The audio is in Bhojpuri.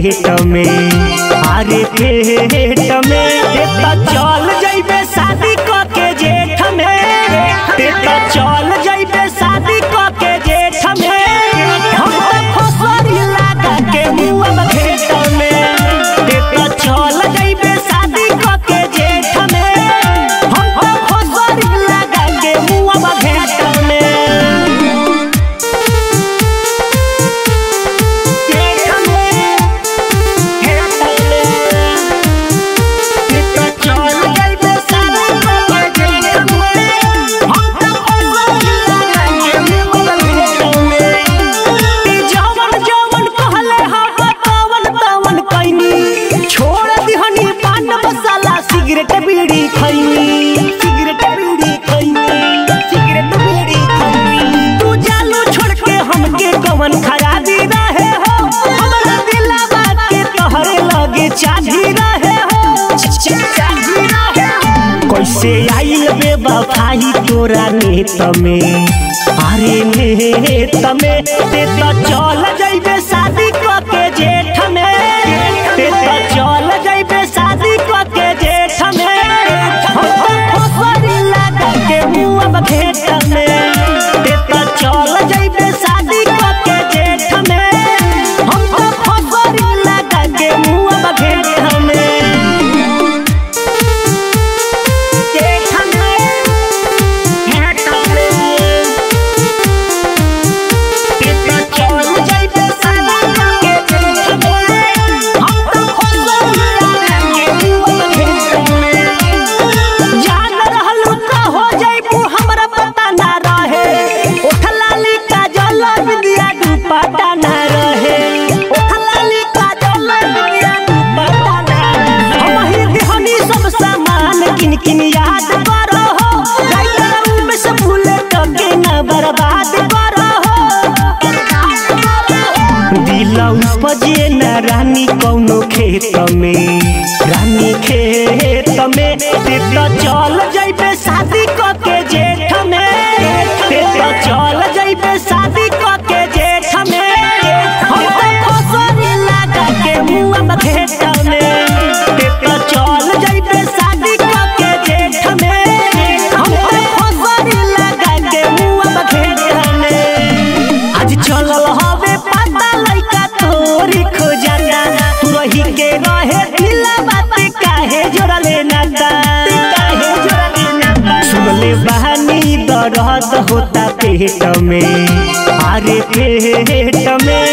पेट में अरे पेट में ते त चल जइबे शादी क के जेठ में ते त चल जइबे शादी क के जेठ में हम त फसरी लगा के मुआ घेट में ते त चल जइबे शादी क के जेठ में हम त फसरी लगा के मुआ घेट में सिगरेट बीड़ी खैनी सिगरेट बीड़ी खैनी सिगरेट बीड़ी खैनी तू जालू छोड़ के हमके कवन खराबी रहे हो हमरा दिलवा के तोहरे लगे चाही रहे हो चाही रहे हो कैसे आइल बेवफाई तोरा नेत में अरे नेत में ते तो चल जइबे शादी क के जेठ में ते तो चल जइबे शादी क के जेठ में हम तो फसरी लगा के मुआ घेट में ते तो चल जइबे शादी क के जेठ में हम तो फसरी लगा के मुआ घेट में जेठ में घेट में ते तो चल जइबे शादी क के जेठ में हम तो फसरी लगा के मुआ घेट में जान रहलू का हो जाइबू हमरा पता ना रहे ओठलाली का जल बिंदिया दुपट्टा ना रहे ओठलाली का जल बिंदिया दुपट्टा ना रहे हम ही दिहनी सब सामान किन किन याद करो हो राइटर में से भूले तो के ना बर्बाद करो हो दिल उपजे न रानी कौनो खेत में रानी खेत में ते तो चल जइबे शादी क के जेठ में ते तो चल जइबे शादी क के जेठ में हम तो फसरी लगा के मुआ घेट में ते तो चल जइबे शादी क के जेठ में हम तो फसरी लगा के मुआ घेट में आज चलल हवे पता लइका तोरी खोजना तू रही के रहे दिला बात काहे जोड़ले नाता काहे जोड़ले नाता सुनले बहानी दर्द होता पेट में अरे पेट में